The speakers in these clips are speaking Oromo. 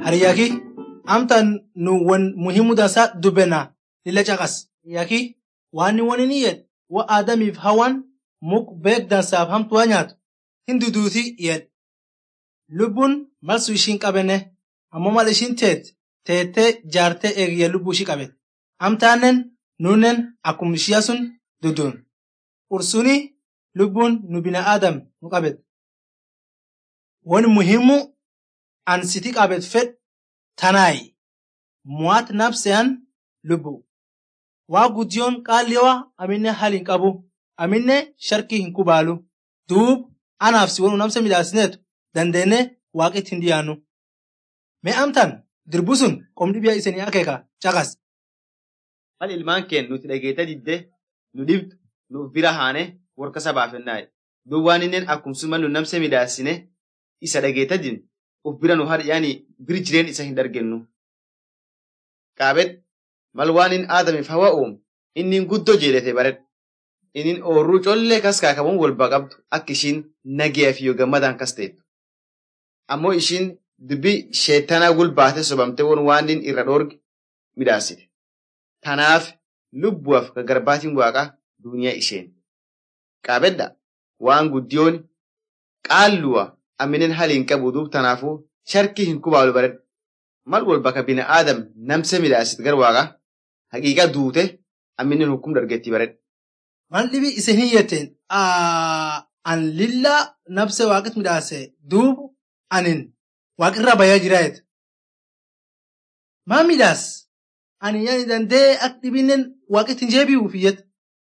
Hariyaki amtan nu wan muhimu dansa dubbena lilla caqas. Yaki waan wani ni yed wa aadamiif hawan muk beek dansaaf hamtuwa nyaatu hin duduuti yed. Lubbuun malsu ishiin qabenne ammoo mal ishiin teet teettee jaartee eegiyya lubbuu ishii qabet. Amtaannen nunnen akkum ishiya sun duduun. Ursuni lubbuun nu bina aadam nu qabet. Wani muhimu an siti qabet fed tanaayi. Muwaat nabseyan lubbu. Waa guddiyoon qaalliwa aminne hal hin qabu. Aminne sharkii hin kubaalu. Duub anaaf si wanu namsa midhaasineetu dandeenne waaqitti hin dhiyaannu. Mee amtan dirbu sun qomdi biyya isanii akeeka caqas. Mal ilmaan keen nuti dhageeta didde nu dhibdu nuuf bira haane warka sabaafennaaye. Duub waan inneen akkumsuma nu namsa midhaasine isa dhageeta din uf bira nu har yaani bir jireen isa hin dargennu. Qaabet mal waan in aadamiif hawa uumu inni guddoo jeelete baredha. Inni oorruu collee kas kaakamuun walba qabdu akka ishiin nageef yoo gammadaan kas ta'ettu. Ammoo ishiin dubbii sheettanaa gulbaate sobamte won waan inni irra dhoorge midhaasite. Tanaaf lubbuuf garbaatiin waaqaa duniyaa isheen. Qaabedda waan guddiyoon qaalluwa aminen haliin qabu duub tanaafuu sharkii hin kubaalu baredha. Mal wal bakka bina aadam namsa midhaasit gar waaqa haqiiqa duute aminen hukum dargetti baredha. Waan dhibi isin hin jetteen an lilla nabse waaqit midhaase duub anin waaqirraa bayaa jiraayet. Maa midhaas ani yaani dandee ak dhibinnen waaqit hin jeebi'u ufiyyet.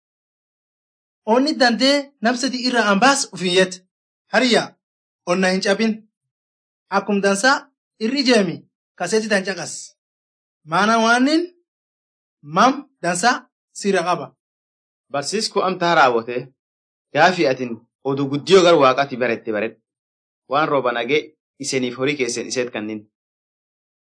Onni dandee nabsati irraa an baas ufiyyet. Hariyya onna hin cabin. Akkum dansaa irri jeemi kaseeti tan caqas. Maana waanin mam dansaa sirra qaba. Barsiisku amtaa raawwate gaafi atin oduu guddiyoo gar waaqaatti barette baredha. Waan rooba nagee isiniif horii keessan iseet kannin.